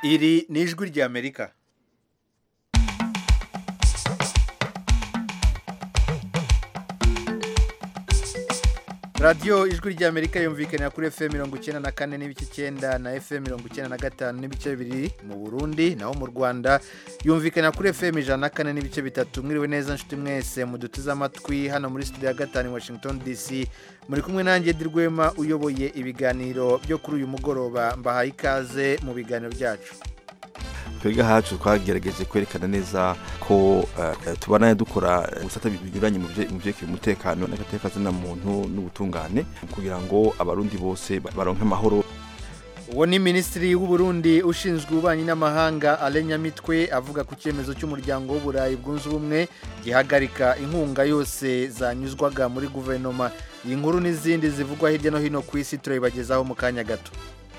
iri ni ijwi ry'amerika radiyo ijwi ry'amerika yumvikanira kuri fm mirongo icyenda na kane n'ibice icyenda na fm mirongo icyenda na gatanu n'ibice bibiri mu burundi naho mu rwanda yumvikanira kuri fm ijana na kane n'ibice bitatu mwiriwe neza nshuti mwese muduteze amatwi hano muri studio ya gatanu i washington dc muri kumwe nanjye dirwema uyoboye ibiganiro byo kuri uyu mugoroba mbahaye ikaze mu biganiro byacu twebwe hacu twagerageje kwerekana neza ko uh, tubana dukora ubusata binyuranye mu byerekeye umutekano n'agatekazina muntu n'ubutungane kugira ngo abarundi bose baronke amahoro uwo ni minisitiri w'uburundi ushinzwe ububanyi n'amahanga alenyamitwe avuga ku cyemezo cy'umuryango w'uburayi bwunze ubumwe gihagarika inkunga yose zanyuzwaga muri guverinoma iyi nkuru n'izindi zivugwa hirya no hino ku isi turabibagezaho mu kanya gato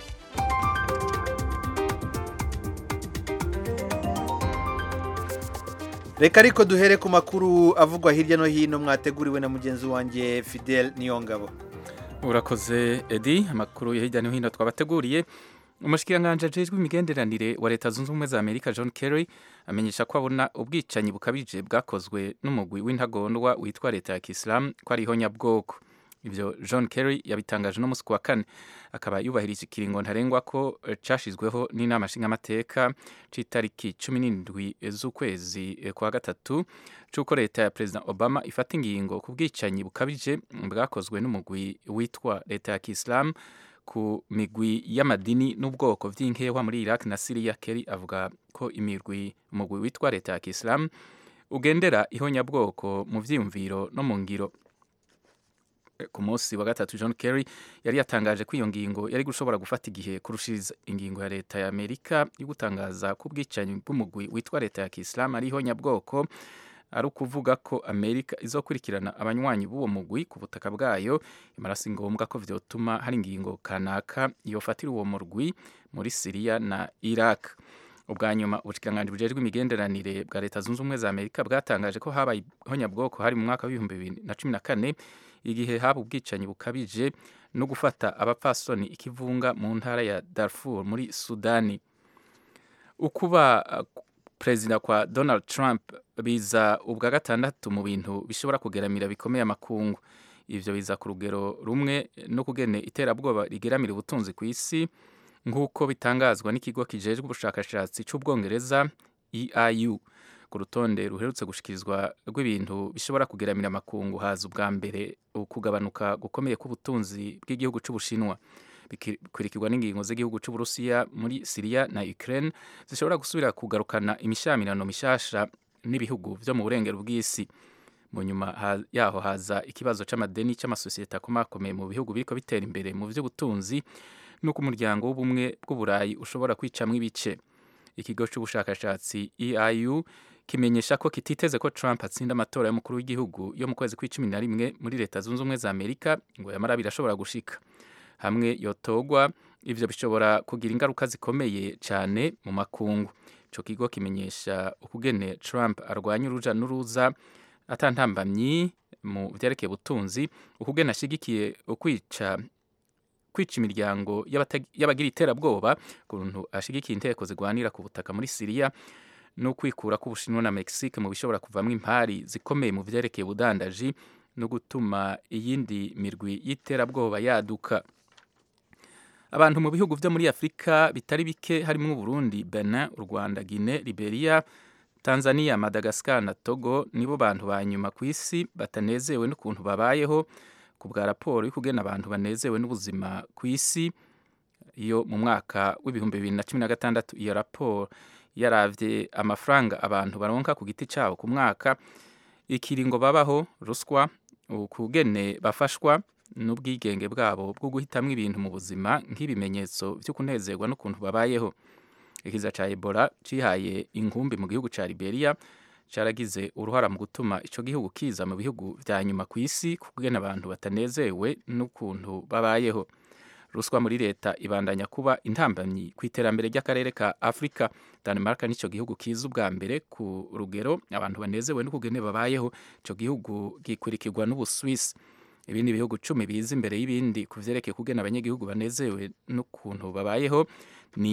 reka ariko duhere ku makuru avugwa hirya no hino mwateguriwe na mugenzi wanjye fidel niyongabo urakoze edi amakuru ya hirya no hino twabateguriye umushyikiranganje ajejwe imigenderanire wa leta zunze ubumwe za amerika john kerry amenyesha ko abona ubwicanyi bukabije bwakozwe n'umugwi w'intagondwa witwa leta ya kisilamu ko ari ihonyabwoko ibyo john kerry yabitangaje no munsi wa kane akaba yubahirije ikiringo ntarengwa ko cyashyizweho n'inama nshingamateka cy'itariki cumi n'indwi z'ukwezi kwa gatatu cy'uko leta ya perezida obama ifata ingingo ku bwicanyi bukabije bwakozwe n'umugwi witwa leta ya kisilamu ku migwi y'amadini n'ubwoko by'inkewa muri iraq na siriya kerry avuga ko imirwi umugwi witwa leta ya kisilamu ugendera ihonyabwoko mu byiyumviro no mu ngiro ku munsi wa gatatu john kerry yari yatangaje ko iyo ngingo yari gushobora gufata igihe kurushiriza ingingo ya leta ya amerika yo gutangaza ko ubwicanyi bw'umugwi witwa leta ya kisilamu ari ihonyabwoko ari ukuvuga ko amerika izokurikirana abanywanyi b'uwo mugwi ku butaka bwayo imara si ngombwa ko vyotuma hari ingingo kanaka yofatira uwo murwi muri siriya na iraq ubwa nyuma ubushikiranganje bujejwe imigenderanire bwa leta zunze ubumwe za amerika bwatangaje ko habaye ihonyabwoko hari mu mwaka w'ibihumbi bibiri na cumi na kane igihe haba ubwicanyi bukabije no gufata abapfasoni ikivunga mu ntara ya darfur muri sudani ukuba perezida kwa donald trump biza ubwa gatandatu mu bintu bishobora kugeramira bikomeye amakungu ivyo biza ku rugero rumwe no kugene iterabwoba rigeramira ubutunzi ku isi nk'uko bitangazwa n'ikigo kijejwe ubushakashatsi c'ubwongereza eiu ku rutonde ruherutse gushikirizwa rw'ibintu bishobora kugeramira amakungu haza ubwa mbere ukugabanuka gukomeye k'ubutunzi bw'igihugu c'ubushinwa bikurikirwa n'ingingo z'igihugu c'uburusiya muri siriya na ukraine zishobora gusubira kugarukana imishamirano mishasha n'ibihugu vyo mu burengero bw'isi mu nyuma ha, yaho haza ikibazo c'amadeni c'amasosiyete akomakomeye mu bihugu biriko bitera imbere mu vy'ubutunzi n'uko umuryango w'ubumwe bw'uburayi ushobora kwicamwo ibice ikigo c'ubushakashatsi eiu kimenyesha ko kititeze ko Trump atsinda amatora y'umukuru w'igihugu yo mu kwezi kw'icumi na rimwe muri leta zunze ubumwe za Amerika ngo yamara birashobora gushika hamwe yotogwa ivyo bishobora kugira ingaruka zikomeye cyane mu makungu ico kigo kimenyesha ukugene Trump arwanya uruja n'uruza atantambamyi mu vyerekeye ubutunzi ukugene ashigikiye ukwica kwica imiryango y'abagira iterabwoba kuntu ashigikiye inteko zigwanira ku butaka muri Siriya no kwikura k'Ubushinwa na Mexique mu bishobora kuvamwo impari zikomeye mu vyerekeye ubudandaji no gutuma iyindi mirwi y'iterabwoba yaduka abantu mu bihugu vyo muri Afrika bitari bike harimo Burundi, Benin, u Rwanda, Guinea, Liberia, Tanzania, Madagascar na Togo nibo bantu ba nyuma ku isi batanezewe n'ukuntu babayeho ku bwa raporo y'ukugena abantu banezewe n'ubuzima ku isi iyo mu mwaka w'ibihumbi bibiri na cumi na gatandatu iyo raporo yaravye amafaranga abantu baronka ku giti cyabo ku mwaka ikiringo babaho ruswa ukugene bafashwa n'ubwigenge bwabo bwo guhitamwo ibintu mu buzima nk'ibimenyetso vyo kunezerwa n'ukuntu babayeho ikiza ca Ebola cihaye inkumbi mu gihugu ca Liberia caragize uruhara mu gutuma ico gihugu kiza mu bihugu vya nyuma ku isi kugena abantu batanezewe n'ukuntu babayeho ruswa muri leta ibandanya kuba intambamyi ku iterambere ry'akarere ka Afrika Denmark nico gihugu kiza ubwa mbere ku rugero abantu banezewe n'ukugene babayeho ico gihugu gikurikirwa n'Ubuswisi ibindi bihugu cumi biza imbere y'ibindi ku vyerekeye kugena abanyagihugu banezewe n'ukuntu babayeho ni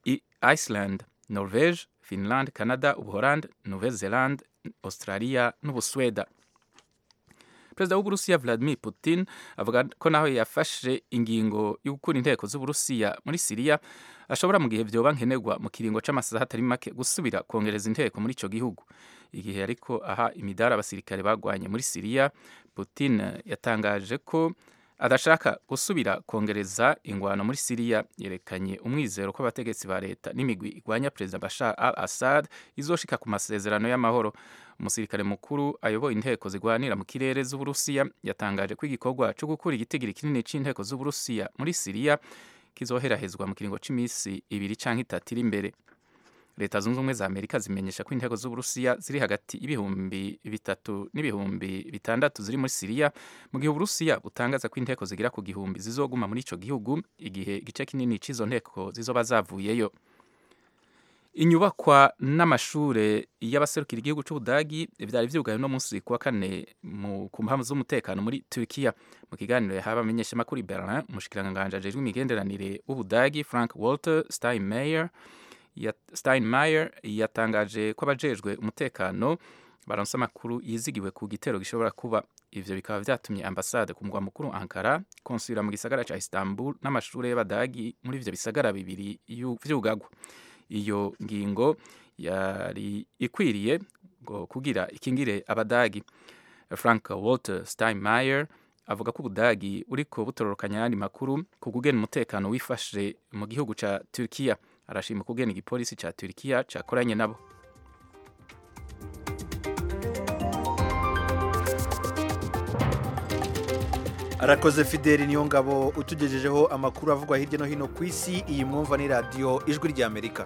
I- iceland norvege finland canada ubuholande nouvelle zelande australia n'ubusweda perezida w'uburusiya vladimir putin avuga ko naho yafashe ingingo yo gukura inteko z'uburusiya muri siriya ashobora mu gihe vyoba nkenerwa mu kiringo c'amasaha atari make gusubira kongereza inteko muri ico gihugu igihe ariko aha imidari abasirikare bagwanye muri siriya putin yatangaje ko adashaka gusubira kongereza ingwano muri siriya yerekanye umwizero ko abategetsi ba leta n'imigwi igwanya perezida bashar al assad izoshika ku masezerano y'amahoro umusirikare mukuru ayoboye inteko zigwanira mu kirere z'uburusiya yatangaje ko igikorwa cyo gukura igitigiri kinini c'inteko z'uburusiya muri siriya kizoherahezwa mu kiringo c'imisi ibiri canke itatu iri imbere leta zunze ubumwe za amerika zimenyesha ko intego z'uburusiya ziri hagati y'ibihumbi bitatu n'ibihumbi bitandatu ziri muri siriya mu gihe uburusiya butangaza ko inteko zigera ku gihumbi zizoguma muri ico gihugu igihe igice kinini c'izo nteko zizoba zavuyeyo inyubakwa n'amashure y'abaserukira igihugu c'ubudagi vyari vyugaye no munsi kuwa kane mu ku mpamvu z'umutekano muri Turkiya mu kiganiro yahawe abamenyeshamakuru i Berlin umushikiranganji ajejwe imigenderanire w'ubudagi Frank Walter Steinmeier ya Steinmeier yatangaje ko abajejwe umutekano baronse amakuru yizigiwe ku gitero gishobora kuba ivyo bikaba vyatumye ambasade ku mugwa mukuru Ankara konsubira mu gisagara ca Istanbul n'amashure y'abadagi muri ivyo bisagara bibiri yu- vyugagwa iyo ngingo yari ikwiriye ngo kugira ikingire abadagi frank walter steinmeier avuga ko ubudagi uriko butororokanya ayandi makuru ku kugena umutekano wifashe mu gihugu ca turkiya arashima kugena igipolisi ca turkiya cakoranye nabo arakoze fideli niyo ngabo utugejejeho amakuru avugwa hirya no hino ku isi iyi mwumva ni radiyo ijwi ry'amerika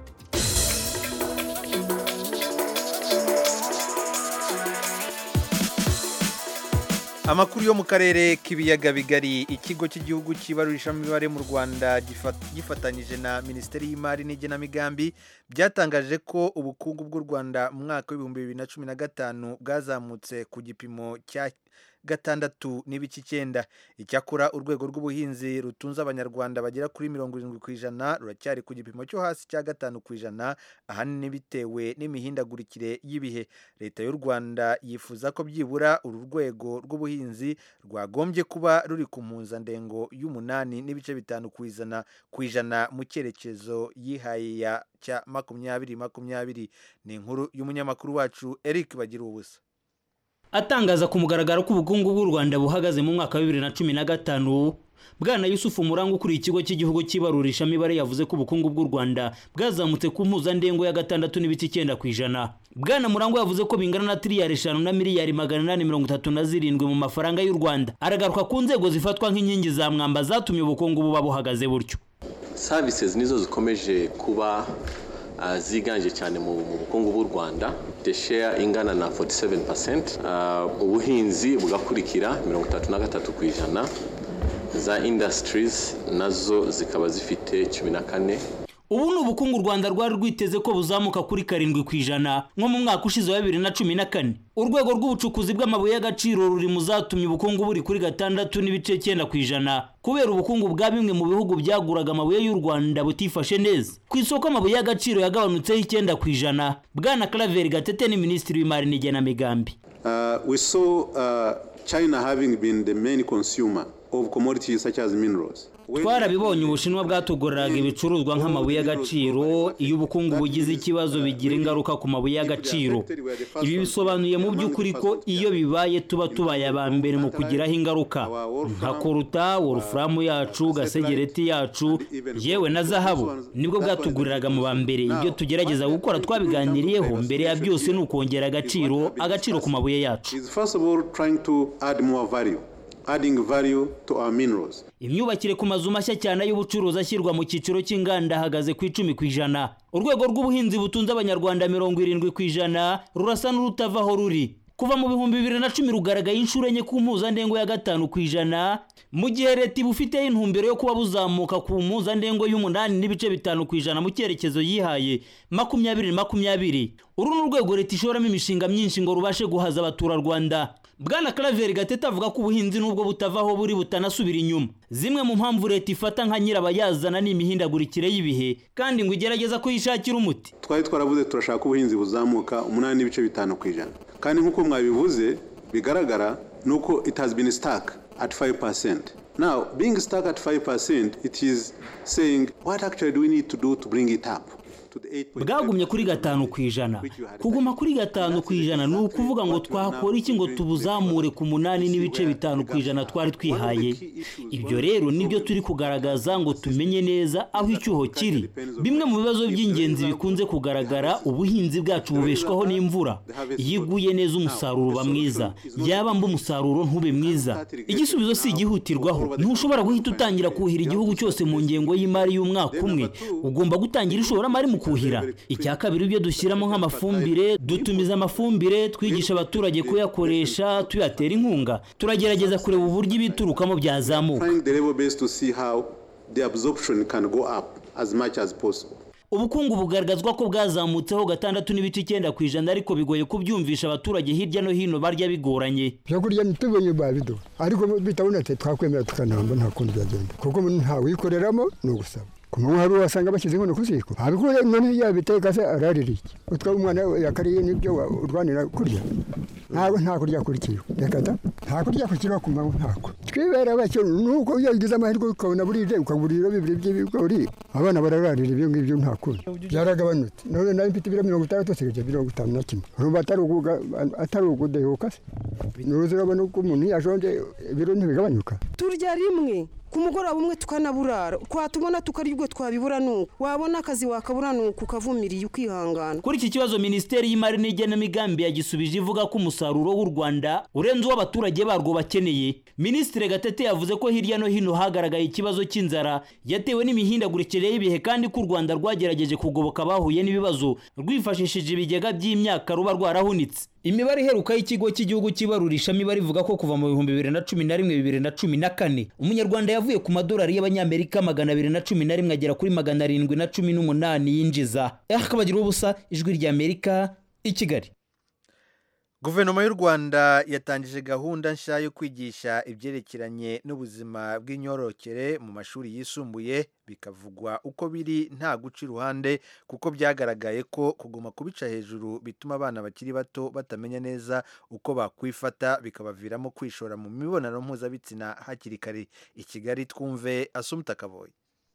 amakuru yo mu karere k'ibiyaga bigari ikigo cy'igihugu cy'ibarurishamibare mu rwanda gifa- gifatanyije na minisiteri y'imari n'igenamigambi byatangaje ko ubukungu bw'u rwanda mu mwaka w'ibihumbi bibiri na cumi na gatanu bwazamutse ku gipimo cya gatandatu n'ibice icyenda icyakora urwego rw'ubuhinzi rutunze abanyarwanda bagera kuri mirongo irindwi ku ijana ruracyari ku gipimo cyo hasi cya gatanu ku ijana ahanini bitewe n'imihindagurikire y'ibihe leta y'u rwanda yifuza ko byibura uru rwego rw'ubuhinzi rwagombye kuba ruri ku mpuzandengo y'umunani n'ibice bitanu ku ijana ku ijana mu cyerekezo yihaye ya cya makumyabiri makumyabiri ni inkuru y'umunyamakuru wacu eric bagira ubusa atangaza ku mugaragaro ko ubukungu bw'u rwanda buhagaze mu mwaka wa bibiri na cumi na gatanu bwana yusufu muranga ukuriye ikigo cy'igihugu cy'ibarurishamibare yavuze ko ubukungu bw'u rwanda bwazamutse ku mpuzandengo ya gatandatu n'ibice icyenda ku ijana bwana murangwa yavuze ko bingana na tiriyari eshanu na miliyari magana inani mirongo itatu na zirindwi mu mafaranga y'u rwanda aragaruka ku nzego zifatwa nk'inkingi za mwamba zatumye ubukungu buba buhagaze butyo services nizo zikomeje kuba uh, ziganje cyane mu mu bukungu bw'u rwanda the share ingana na 47% uh, ubuhinzi bugakurikira 33 ku ijana za industries nazo zikaba zifite 14 ubu ni ubukungu u rwanda rwari rwiteze ko buzamuka kuri karindwi ku ijana nko mu mwaka ushize wa bibiri na cumi na kane urwego rw'ubucukuzi bw'amabuye y'agaciro ruri mu zatumye ubukungu buri kuri gatandatu n'ibice cyenda ku ijana kubera ubukungu bwa bimwe mu bihugu byaguraga amabuye y'u rwanda butifashe neza ku isoko amabuye y'agaciro yagabanutseho icyenda ku ijana bwana karaveri gatete ni minisitiri w'imari n'igenamigambi Uh, we saw uh, China having been the main consumer of commodities such as minerals. When- twarabibonye ubushinwa bwatugoreraga ibicuruzwa nk'amabuye y'agaciro iyo ubukungu bugize ikibazo bigira ingaruka ku mabuye y'agaciro ibi bisobanuye mu by'ukuri ko iyo bibaye tuba tubaye aba mbere mu kugiraho ingaruka nka koruta wolufuramu yacu gasegereti yacu yewe na zahabu nibwo bwatuguriraga mu ba mbere ibyo tugerageza gukora twabiganiriyeho mbere ya byose ni ukongera agaciro agaciro ku mabuye yacu is first of all trying to add more value, adding value to our minerals. imyubakire ku mazu mashya cyane y'ubucuruzi ashyirwa mu cyiciro cy'inganda ahagaze ku icumi ku ijana urwego rw'ubuhinzi butunze abanyarwanda mirongo irindwi ku ijana rurasa n'urutava aho ruri kuva mu bihumbi bibiri na cumi rugaragaye inshuro enye ku mpuzandengo ya gatanu ku ijana mu gihe leta ibufiteho intumbero yo kuba buzamuka ku mpuzandengo y'umunani n'ibice bitanu ku ijana mu cyerekezo yihaye makumyabiri makumyabiri uru ni urwego leta ishoramo imishinga myinshi ngo rubashe guhaza abaturarwanda bwana karaveri gatete avuga ko ubuhinzi nubwo butavaho buri butanasubira inyuma zimwe mu mpamvu leta ifata nka nyirabayazana ni imihindagurikire y'ibihe kandi ngo igerageza kuyishakira umuti twari twaravuze turashaka ubuhinzi buzamuka umunani n'ibice bitanu ku ijana kandi nk'uko mwabivuze bigaragara ni uko it has been stuck at 5%. Now, being stuck at 5%, it is saying, what actually do we need to do to bring it up? bwagumye kuri gatanu ku ijana kuguma kuri gatanu ku ijana ni ukuvuga ngo twakora iki ngo tubuzamure ku munani n'ibice bitanu ku ijana twari twihaye ibyo rero nibyo turi kugaragaza ngo tumenye neza aho icyuho kiri bimwe mu bibazo by'ingenzi bikunze kugaragara ubuhinzi bwacu bubeshwaho n'imvura iyo iguye neza umusaruro uba mwiza yaba mba umusaruro ntube mwiza igisubizo si igihutirwaho ntushobora guhita utangira kuhira igihugu cyose mu ngengo y'imari y'umwaka umwe ugomba gutangira ishoramari mu kuhira icya kabiri ibyo dushyiramo nk'amafumbire dutumiza amafumbire twigisha abaturage kuyakoresha tuyatera inkunga turagerageza kureba uburyo ibiturukamo byazamuka ubukungu bugaragazwa ko bwazamutseho gatandatu n'ibice icyenda ku ijana ariko bigoye kubyumvisha abaturage hirya no hino barya bigoranye ibyo kurya ntitubonye babiduha ariko bitabonetse twakwemera tukanamba nta kundi byagenda kuko ntawikoreramo ni ugusaba ku manywa hari wasanga bashyize inkono ku ziko abikuye none yabiteka se ararira iki utwo umwana yakariye nibyo urwanira kurya ntabwo nta kurya kuri kiro reka da nta kurya ku kiro ku manywa ntako twibera bacyo nuko iyo ugize amahirwe ukabona burije ukagura ibiro bibiri by'ibigori abana barararira ibyo ngibyo nta kundi byaragabanutse none nawe mfite ibiro mirongo itandatu usigaje mirongo itanu na kimwe urumva atari ugudehuka se nuruzi urabona uko umuntu yashonje ibiro ntibigabanyuka turya rimwe ku mugoroba umwe tukanaburara twatubona tukarya ubwo twabibura nuko wabona akazi wakabura nuko ukavumiriye ukihangana kuri iki kibazo minisiteri y'imari n'igenamigambi yagisubije ivuga ko umusaruro w'u rwanda urenze uwo abaturage barwo bakeneye minisitiri gatete yavuze ko hirya no hino hagaragaye ikibazo cy'inzara yatewe n'imihindagurikire y'ibihe kandi ko u rwanda rwagerageje kugoboka abahuye n'ibibazo rwifashishije ibigega by'imyaka ruba rwarahunitse imibare iheruka y'ikigo cy'igihugu cy'ibarurishamibare ivuga ko kuva mu bihumbi bibiri na cumi na rimwe bibiri na cumi na kane umunyarwanda yavuye ku madolari y'abanyamerika magana abiri na cumi na rimwe agera kuri magana arindwi na cumi n'umunani yinjiza akabagira ubusa ijwi ry'amerika i kigali guverinoma y'u rwanda yatangije gahunda nshya yo kwigisha ibyerekeranye n'ubuzima bw'imyororokere mu mashuri yisumbuye bikavugwa uko biri nta guca iruhande kuko byagaragaye ko kuguma kubica hejuru bituma abana bakiri bato batamenya neza uko bakwifata bikabaviramo kwishora mu mibonano mpuzabitsina hakiri kare i kigali twumve asumuta kaboye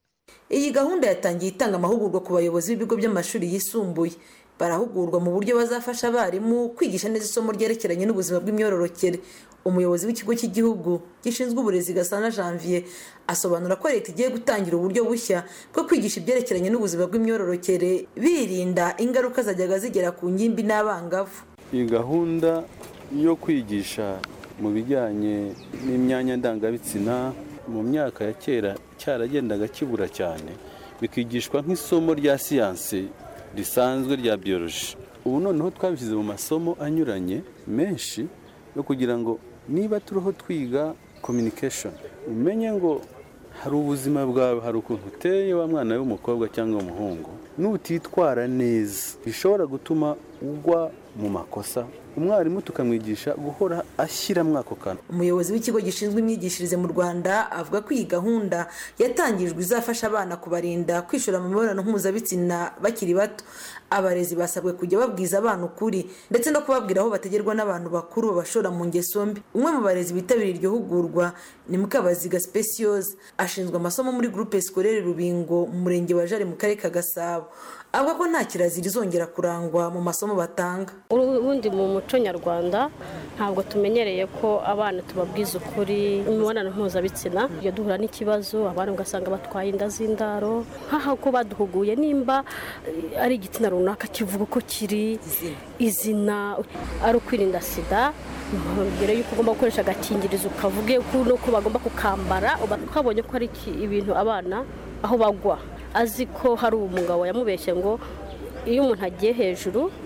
iyi gahunda yatangiye itanga amahugurwa ku bayobozi b'ibigo by'amashuri yisumbuye barahugurwa mu buryo bazafasha abarimu kwigisha neza isomo ryerekeranye n'ubuzima bw'imyororokere umuyobozi w'ikigo cy'igihugu gishinzwe uburezi gasana janvier asobanura ko leta igiye gutangira uburyo bushya bwo kwigisha ibyerekeranye n'ubuzima bw'imyororokere birinda ingaruka zajyaga zigera ku ngimbi n'abangavu iyi gahunda yo kwigisha mu bijyanye n'imyanya ndangabitsina mu myaka ya kera cyaragendaga kibura cyane bikigishwa nk'isomo rya siyansi risanzwe rya biyoroji ubu noneho twabishyize mu masomo anyuranye menshi yo kugira ngo niba turiho twiga communication umenye ngo hari ubuzima bwawe hari ukuntu uteye wa mwana w'umukobwa cyangwa umuhungu nutitwara neza bishobora gutuma ugwa mu makosa umwarimu tukamwigisha guhora ashyiramo ako kantu umuyobozi w'ikigo gishinzwe imyigishirize mu rwanda avuga ko iyi gahunda yatangijwe izafasha abana kubarinda kwishora mu mibonano mpuzabitsina bakiri bato abarezi basabwe kujya babwiza abana ukuri ndetse no kubabwira aho bategerwa n'abantu bakuru babashora mu ngeso mbi umwe mu barezi bitabiriye iryo hugurwa ni mukabaziga speciose ashinzwe amasomo muri groupe scolaire rubingo mu murenge wa jari mu karere ka gasabo avuga ko nta kirazira izongera kurangwa mu masomo batanga ubundi mu muco nyarwanda ntabwo tumenyereye ko abana tubabwiza ukuri imibonano mpuzabitsina iyo duhura n'ikibazo abana ugasanga batwaye inda z'indaro nk'aho ko baduhuguye nimba ari igitsina runaka kivuga uko kiri izina ari ukwirinda sida mbere y'uko ugomba gukoresha agakingirizo ukavuge n'uko bagomba kukambara twabonye ko ari ibintu abana aho bagwa azi ko hari umugabo yamubeshye ngo iyo umuntu agiye hejuru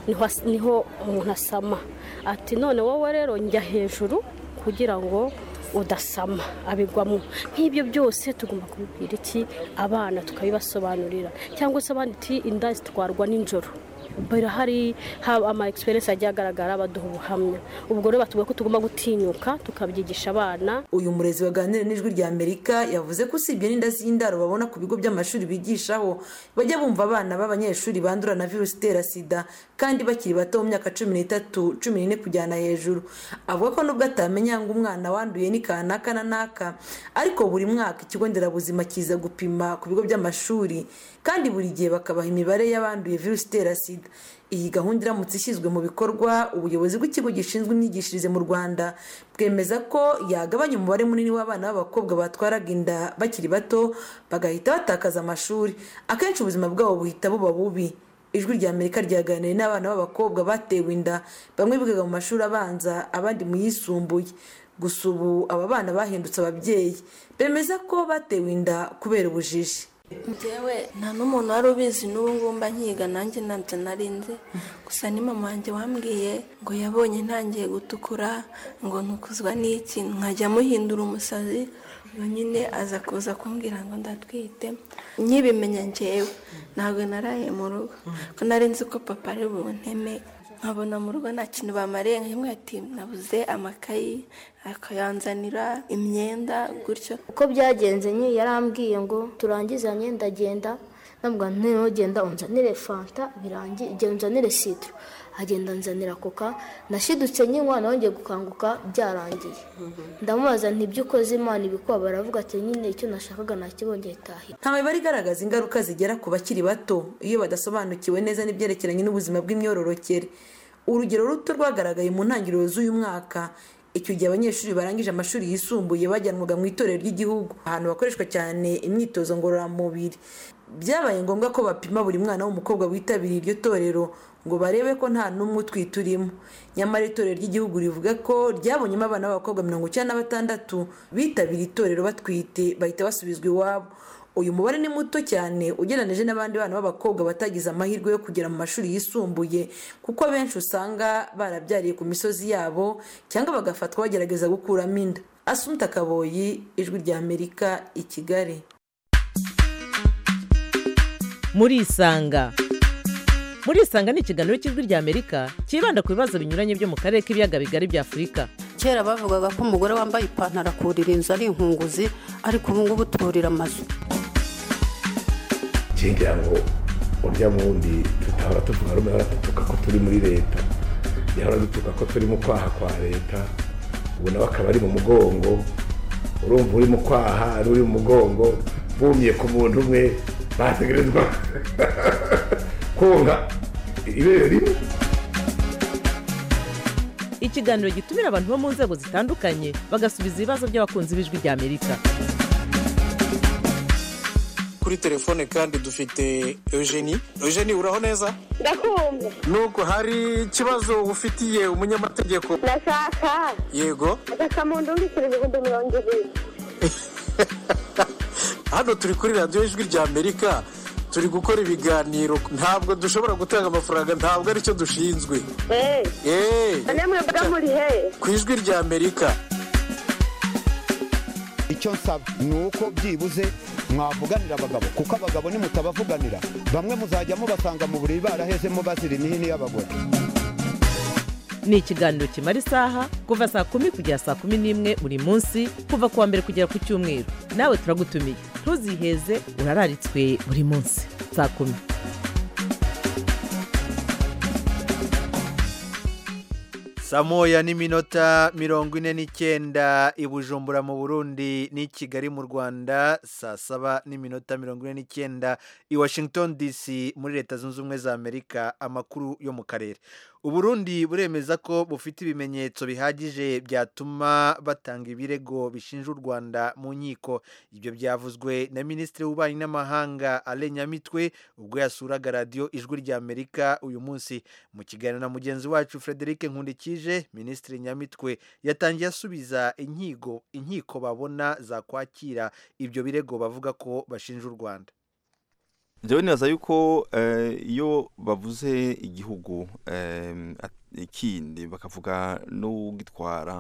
niho umuntu asama ati none wowe rero njya hejuru kugira ngo udasama abigwamo nk'ibyo byose tugomba kubibwira iki abana tukabibasobanurira cyangwa se abandi iti inda zitwarwa nijoro birahari haba ama experience agiye agaragara baduha ubuhamya ubwo rero batubwiye ko tugomba gutinyuka tukabyigisha abana uyu murezi waganira n'ijwi rya amerika yavuze ko usibye n'inda z'indaro babona ku bigo by'amashuri bigishaho bajya bumva abana b'abanyeshuri bandura na virusi itera sida kandi bakiri bato mu myaka cumi n'itatu cumi n'ine kujyana hejuru avuga ko nubwo atamenya ngo umwana wanduye ni kanaka na naka ariko buri mwaka ikigo nderabuzima kiza gupima ku bigo by'amashuri kandi buri gihe bakabaha imibare y'abanduye virusi itera sida iyi gahunda iramutse ishyizwe mu bikorwa ubuyobozi bw'ikigo gishinzwe imyigishirize mu rwanda bwemeza ko yagabanya umubare munini w'abana b'abakobwa batwaraga inda bakiri bato bagahita batakaza amashuri akenshi ubuzima bwabo buhita buba bubi ijwi rya amerika ryaganiriye n'abana b'abakobwa batewe inda bamwe bigaga mu mashuri abanza abandi mu yisumbuye gusa ubu aba bana bahindutse ababyeyi bemeza ko batewe inda kubera ubujiji njyewe nta n'umuntu wari ubizi n'ubu ngubu mba nkiga nanjye ntabyo nari nzi gusa ni mama wanjye wambwiye ngo yabonye ntangiye gutukura ngo ntukuzwa n'iki nkajya muhindura umusazi ubu nyine aza kuza kumbwira ngo ndatwite nkibimenya njyewe ntabwo naraye mu rugo ko nari nzi ko papa ari bunteme nkabona mu rugo nta kintu bamariye nk'imwe ati nabuze amakayi akayanzanira imyenda gutyo uko byagenze nyine yarambwiye ngo turangizanye ndagenda ntabwo ntugenda unzanire fanta birangiye igihe unzanire sitiro agenda nzanira koka nashidutse nyine nongeye gukanguka byarangiye ndamubaza ntibyo ukoze imana ibikuba baravuga ati nyine icyo nashakaga nakibongeye tahira nta mibare igaragaza ingaruka zigera ku bakiri bato iyo badasobanukiwe neza n'ibyerekeranye n'ubuzima bw'imyororokere urugero ruto rwagaragaye mu ntangiriro z'uyu mwaka icyo gihe abanyeshuri barangije amashuri yisumbuye bajyanwaga mu itorero ry'igihugu ahantu hakoreshwa cyane imyitozo ngororamubiri byabaye ngombwa ko bapima buri mwana w'umukobwa witabiriye iryo torero ngo barebe ko nta n'umwe utwite urimo nyamara itorero ry'igihugu rivuga ko ryabonyemo abana b'abakobwa mirongo icyenda na batandatu bitabiriye itorero batwite bahita basubizwa iwabo uyu mubare ni muto cyane ugereranyije n'abandi bana b'abakobwa batagize amahirwe yo kugera mu mashuri yisumbuye kuko abenshi usanga barabyariye ku misozi yabo cyangwa bagafatwa bagerageza gukuramo inda asumta kaboyi ijwi rya amerika i kigali murisanga murisanga ni ikiganiro cy'ijwi rya amerika cyibanda ku bibazo binyuranye byo mu karere k'ibiyaga bigari bya afurika kera bavugaga ko umugore wambaye ipantaro akurira inzu ari inkunguzi ariko ubu ngubu turira amazu ngira ngo urya wundi tutahora tuvuga rumwe ahora dutuka ko turi muri leta yahora dutuka ko turi mu kwaha kwa leta ubu nawe akaba ari mu mugongo urumva uri mu kwaha ari uri mu mugongo bumye ku muntu umwe bategerezwa konga ibere rimwe ikiganiro gitumira abantu bo mu nzego zitandukanye bagasubiza ibibazo by'abakunzi b'ijwi rya amerika kuri telefone kandi dufite eugenie eugenie uraho neza ndakumva nubwo hari ikibazo ufitiye umunyamategeko ndashaka yego agasamundu w'ibiceri ibihumbi mirongo ibiri hano turi kuri radiyo ijwi rya amerika turi gukora ibiganiro ntabwo dushobora gutanga amafaranga ntabwo aricyo dushinzwe eee namwe mvuga muri he ku ijwi rya amerika icyo nsaba ni uko byibuze mwavuganira abagabo kuko abagabo nimutabavuganira bamwe muzajya mubasanga mu buriri barahezemo bazira imihini y'abagore ni ikiganiro kimara isaha kuva saa kumi kugera saa kumi n'imwe buri munsi kuva ku wa mbere kugera ku cyumweru nawe turagutumiye ntuziheze urararitswe buri munsi saa kumi saa moya n'iminota mirongo ine n'icyenda i bujumbura mu burundi n'i kigali mu rwanda saa saba n'iminota mirongo ine n'icyenda i washington dc muri leta zunze ubumwe za amerika amakuru yo mu karere uburundi buremeza ko bufite ibimenyetso bihagije byatuma batanga ibirego bishinja u rwanda mu nkiko ibyo byavuzwe na minisitiri w'ububanyi n'amahanga ale nyamitwe ubwo yasuraga radiyo ijwi rya amerika uyu munsi mu kiganiro na mugenzi wacu frederic nkundikije minisitiri nyamitwe yatangiye asubiza inkiko inkiko babona zakwakira ibyo birego bavuga ko bashinja u rwanda njyewe nibaza yuko iyo bavuze igihugu ikindi bakavuga n'ugitwara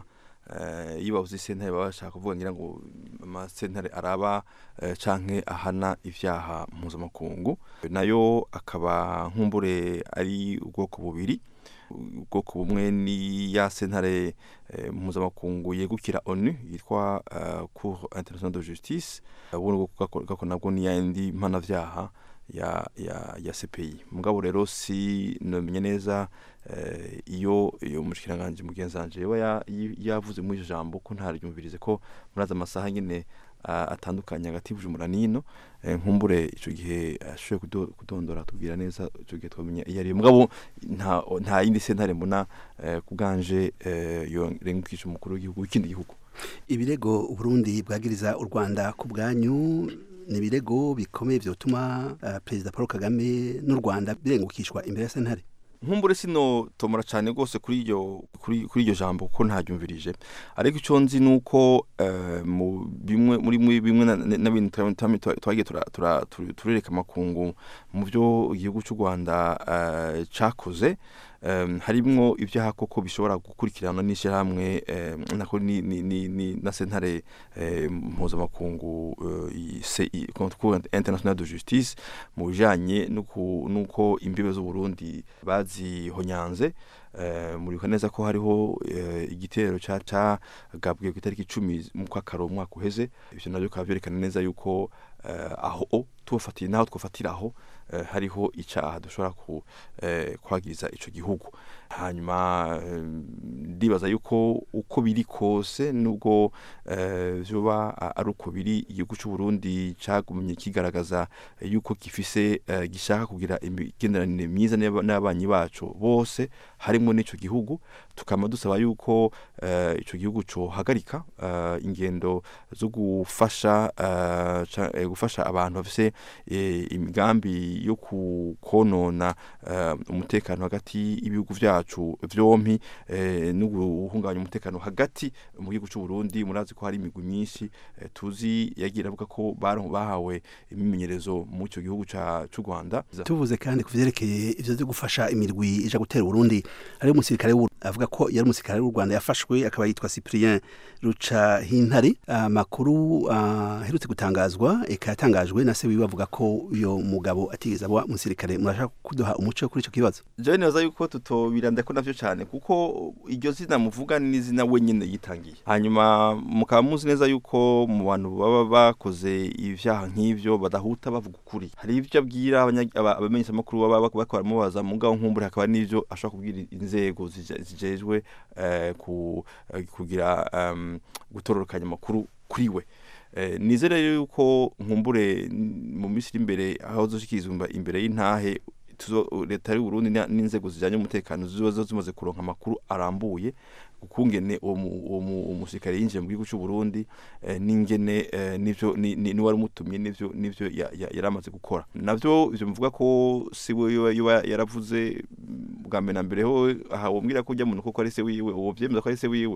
eh, iyo bavuze sentare baba bashaka kuvuga ngira ngo amasentare araba eh, canke ahana ivyaha mpuzamakungu nayo akaba nkumbure ari ubwoko bubiri ubwoko bumwe ni ya sentare eh, mpuzamakungu yegukira onu yitwa uh, cour international de justice ubundi bwoko gako- gako nabwo ni yandi mpanavyaha ya ya ya CPI mugabo rero si nomenye neza eh, iyo iyo mushikiranganje mugenzanje yoba ya- yi- yavuze muri iryo jambo ko ntaryumvirize ko muraza amasaha nyene ah, atandukanye hagati y'Ubujumbura n'ino eh, nkumbure ico gihe ashoboye kudo- kudondora tubwira neza ico gihe twamenya iyo ari mugabo nta nta yindi sentare mbona eh, kubganje eh, yo rengukisha umukuru w'igihugu w'ikindi gihugu ibirego uburundi bwagiriza u rwanda ku bwanyu ni ibirego bikomeye vyotuma uh, perezida paul kagame n'u rwanda birengukishwa imbere ya sentare nkumbure sino tomora cyane rwose kuri iryo kuri kuri iryo jambo kuko ntaryumvirije ariko icyo nzi nuko eh, mu bimwe muri muri bimwe na- na- n'ibintu twa- twa- twa- twagiye tura- tura- tu- turereka amakungu mu byo igihugu cy'u Rwanda eh, cakoze em, harimwo ibyaha koko bishobora gukurikirana n'ishyirahamwe em, nako ni, ni, ni, ni na sentare eh, mpuzamakungu eh, i- CI, Cour international de justice mu bijanye n'uku- n'uko imbibe z'uburundi bazihonyanze eh, muribuka neza ko hariho eh, igitero ca cagabwe ku itariki icumi mu kwakaro umwaka uheze ivyo navyo bikaba vyerekana neza yuko eh, aho tufatiye naho twofatira aho eh, hariho icaha dushobora ku eh, kwagiriza ico gihugu hanyuma eh, ndibaza yuko uko biri kose nubwo eh, vyoba a- ari uko biri igihugu c'u Burundi cagumye kigaragaza eh, yuko gifise eh, gishaka kugira imigenderanire myiza n'aba- n'abanyi bacu bose harimwo n'ico gihugu tukaba dusaba yuko eh, ico gihugu cohagarika eh, ingendo zo gufasha eh, ca- eh, gufasha abantu bafise eh, imigambi yo ku- konona eh, umutekano hagati y'ibihugu vyacu vyompi eh, no guhungabanya umutekano hagati mu gihugu c'u Burundi murazi ko hari imigwi myinshi eh, tuzi yagiye avuga ko baron- bahawe imimenyerezo mu ico gihugu ca c'u Rwanda tuvuze kandi ku vyerekeye ivyo vyo gufasha imirwi ija gutera uburundi hariho umusirikare w'u- avuga ko yari umusirikare w'u rwanda yafashwe akaba yitwa cyprien ruca hintare amakuru ah, aherutse gutangazwa eka yatangajwe na se wiwe avuga ko uyo mugabo atigeze aba umusirikare murashaka kuduha umuco kuri ico kibazo jewe nibaza yuko tutobiranda ko navyo cane kuko iryo zina muvuga ni izina wenyene yitangiye hanyuma mukaba muzi neza yuko mu bantu baba bakoze ivyaha nk'ivyo badahuta bavuga ukuri hari ivyo abwira abanya- aba- abamenyeshamakuru baba bak- bariko baramubaza mugabo nkumbure hakaba n'ivyo ashobora kubwira inzego zije- zijejwe eh, ku- eh, kugira em, gutororokanya amakuru kuri we Eh, nizere rero yuko nkumbure n- mu minsi iri imbere aho zoshikirizwa imba- imbere y'intahe tuzo leta y'u Burundi na- n'inzego zijanye umutekano ziba zo zimaze kuronka amakuru arambuye ukungene uwo mu- uwo mu- umusirikare yinjiye mu gihugu cy'u Burundi eh, n'ingene eh, nivyo ni ni- ni wari umutumye nivyo nivyo ya- ya- yaramaze gukora navyo ivyo bivuga ko si we yoba- yoba yaravuze mm, bwa mbere na mbere ho aha wumvira ko ujya muntu koko ari se wiwe uwo vyemeza ko ari se wiwe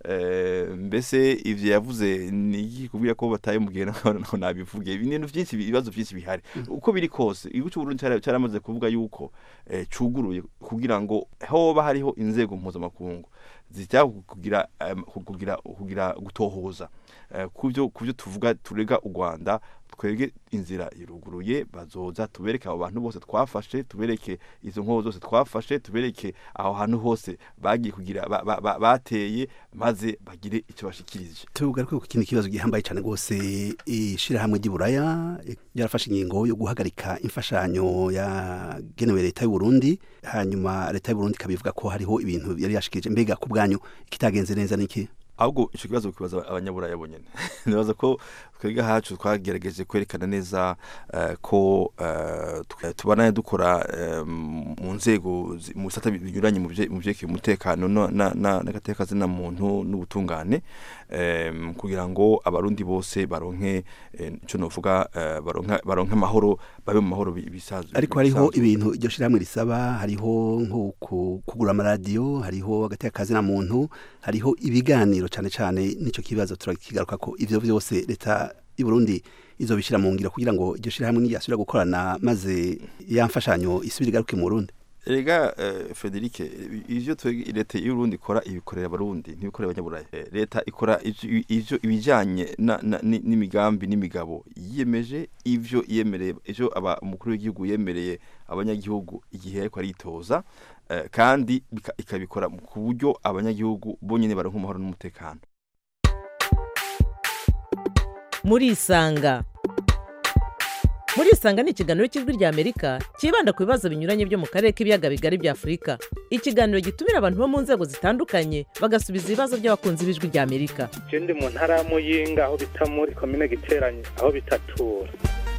eh, mbese ivyo yavuze ni iki kubwira ko bataye mubwiye naho nabivuge ibintu byinshi ibibazo byinshi bihari uko biri kose igihugu cy'u Burundi cyara- cyaramaze kuvuga yuko eh, cuguruye kugira ngo hoba hariho inzego mpuzamakungu zijya kugira em, kugira kugira gutohoza Eh, kuvyo kuvyo tuvuga turega u Rwanda twebwe inzira iruguruye bazoza tubereke abo bantu bose twafashe tubereke izo nkoho zose twafashe tubereke aho hantu hose bagiye kugira ba- ba- ba- bateye maze bagire icyo bashikirije tugaruke ku kindi kibazo gihambaye cyane rwose ishirahamwe ry'uburaya eh, ryarafashe ingingo yo guhagarika imfashanyo yagenewe leta y'u Burundi hanyuma leta y'u Burundi ikabivuga ko hariho ibintu yari yashikirije mbega ku bwanyu ikitagenze neza niki ahubwo icyo kibazo kibaza abanyaburaya bonyene nibaza ko twebwe hacu twagerageje kwerekana neza eh, ko eh, twe- tubana dukora eh, mu nzego zi- mu bisata binyuranye mu bye- mu vyerekeye umutekano no- na- na- n'agateka zina muntu n'ubutungane em, kugira ngo abarundi bose baronke eh, ico novuga eh, baronke baronke amahoro babe mu mahoro bi- bisanzwe ariko hariho bisanzwe. ibintu iryo shirahamwe risaba hariho nko ku- kugura amaradiyo hariho agateka kazina muntu hariho ibiganiro cyane cyane n'ico kibazo turakigaruka ko ivyo vyose leta y'u Burundi izobishira mu ngiro kugira ngo iryo shirahamwe niyasubira gukorana maze ya mfashanyo isubire igaruke mu Burundi Ega uh, Frederic ivyo twege leta y'Urundi ikora ibikorera abarundi ntibikorera abanyaburayi Eh, leta ikora ivyo- ivyo ibijanye na- na- ni- n'imigambi n'imigabo yiyemeje ivyo yemereye ivyo aba umukuru w'igihugu yemereye abanyagihugu igihe ariko aritoza eh, kandi bika- ikabikora mu- ku buryo abanyagihugu bonyene baronka amahoro n'umutekano murisanga murisanga ni ikiganiro cy'ijwi ry'amerika cyibanda ku bibazo binyuranye byo mu karere k'ibiyaga bigari bya afurika ikiganiro gitumira abantu bo mu nzego zitandukanye bagasubiza ibibazo by'abakunzi b'ijwi ry'amerika je ndi mu ntara ya muyinga aho bita muri komine giteranye aho bitatura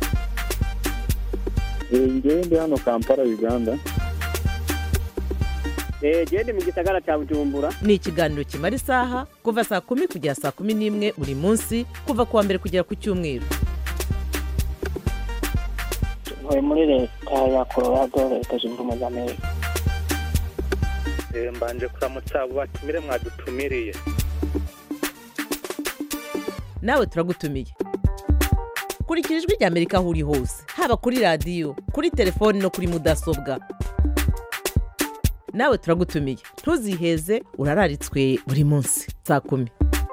ngewe ndi hano kampala uganda genda mu gisagara cya bujumbura ni ikiganiro kimara isaha kuva saa kumi kugera saa kumi n'imwe buri munsi kuva ku wa mbere kugera ku cyumweru ntuye muri leta ya colorado leta zunze ubumwe za amerika Eh, mbanje kuramutsa abo batumire mwadutumiriye nawe turagutumiye kurikira ijwi ry'amerika aho uri hose haba kuri radiyo kuri telefoni no kuri mudasobwa nawe turagutumiye ntuziheze urararitswe buri munsi saa kumi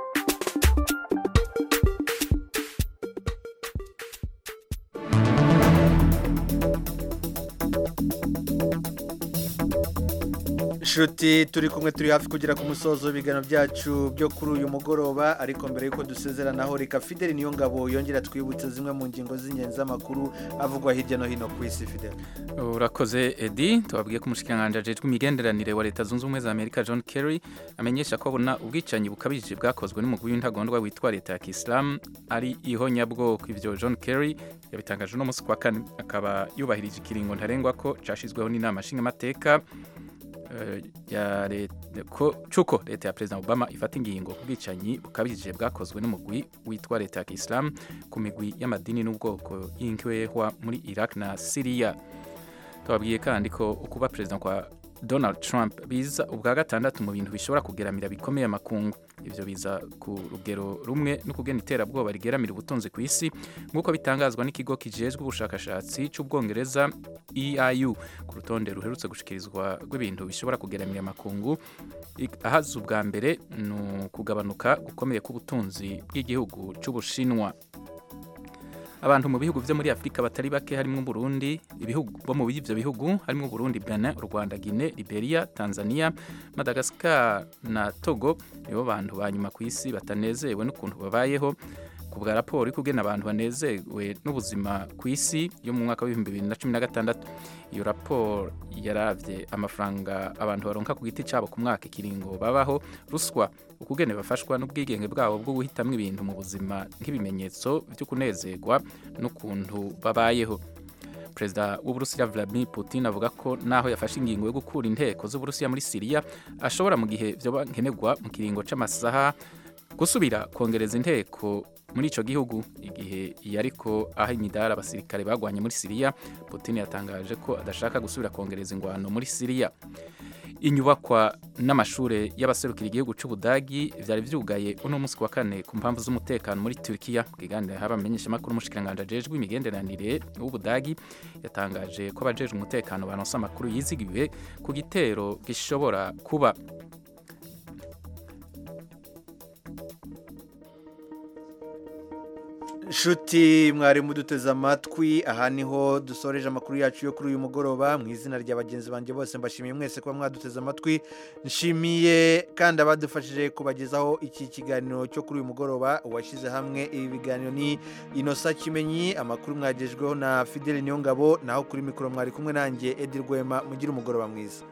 Shuti turi kumwe turi hafi kugera ku musozo w'ibiganiro byacu byo kuri uyu mugoroba ariko mbere y'uko dusezeranaho reka Fidel niyo ngabo yongera twibutse zimwe mu ngingo z'ingenzi z'amakuru avugwa hirya no hino ku isi Fidel urakoze edi tubabwiye ko umushikiranganji ajejwe imigenderanire wa leta zunze ubumwe za amerika john kerry amenyesha ko abona ubwicanyi bukabije bwakozwe n'umugwi w'intagondwa witwa leta ya kisilamu ari ihonyabwoko ibyo john kerry yabitangaje uno munsi kwa kane akaba yubahirije ikiringo ntarengwa ko cashizweho n'inama nshingamateka eh, ya leta ko cuko leta ya president Obama ifata ingingo ku bwicanyi bukabije bwakozwe n'umugwi witwa leta ya Islam ku migwi y'amadini n'ubwoko y'inkwehwa muri Iraq na Syria twabwiye kandi ko ukuba president kwa Donald Trump biza ubwa gatandatu mu bintu bishobora kugeramira bikomeye amakungu ivyo biza ku rugero rumwe no kugena iterabwoba rigeramira ubutunzi ku isi nk'uko bitangazwa n'ikigo kijejwe ubushakashatsi c'ubwongereza EIU ku rutonde ruherutse gushikirizwa rw'ibintu bishobora kugeramira amakungu I- ahaza ubwa mbere ni ukugabanuka gukomeye k'ubutunzi bw'igihugu c'ubushinwa abantu mu bihugu vyo muri Afrika batari bake harimo Burundi ibihugu bo mu ivyo bihugu harimo Burundi Benin u Rwanda Guinea Liberia Tanzania Madagascar na Togo nibo bantu ba nyuma ku isi batanezewe n'ukuntu babayeho ku bwa raporo ikugena abantu banezewe n'ubuzima ku isi yo mu mwaka w'ibihumbi bibiri na cumi na gatandatu iyo raporo yaravye amafaranga abantu baronka ku giti cabo ku mwaka ikiringo babaho ruswa ukugene bafashwa n'ubwigenge bwabo bwo guhitamwo ibintu mu buzima nk'ibimenyetso vyo kunezerwa n'ukuntu babayeho perezida w'uburusiya vladimir putin avuga ko naho yafashe ingingo yo gukura inteko z'uburusiya muri siriya ashobora mu gihe vyoba nkenerwa mu kiringo c'amasaha gusubira kongereza inteko muri ico gihugu igihe yariko aha imidari abasirikare bagwanye muri siriya putin yatangaje ko adashaka gusubira kongereza ingwano muri siriya inyubakwa n'amashure y'abaserukira igihugu c'ubudagi vyari vyugaye uno munsi wa kane ku mpamvu z'umutekano muri Turkiya bwiganira haba amenyeshamakuru umushikiranganji ajejwe imigenderanire w'ubudagi yatangaje ko abajejwe umutekano baronse amakuru yizigiwe ku gitero gishobora kuba Shuti mwari muduteze amatwi aha niho dusoreje amakuru yacu yo kuri uyu mugoroba mu izina rya bagenzi banjye bose mbashimiye mwese kuba mwaduteze amatwi nshimiye kandi abadufashije kubagezaho iki kiganiro cyo kuri uyu mugoroba uwashyize hamwe ibi biganiro ni inosa kimenyi amakuru mwagejweho na fideli niyongabo naho kuri mikoro mwari kumwe nanjye edi rwema mugire umugoroba mwiza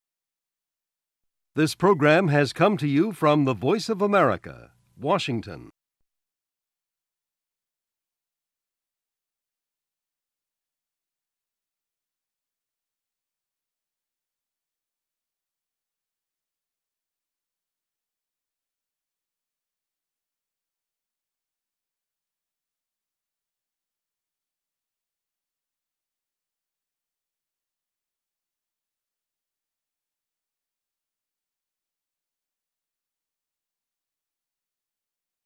This program has come to you from the Voice of America, Washington.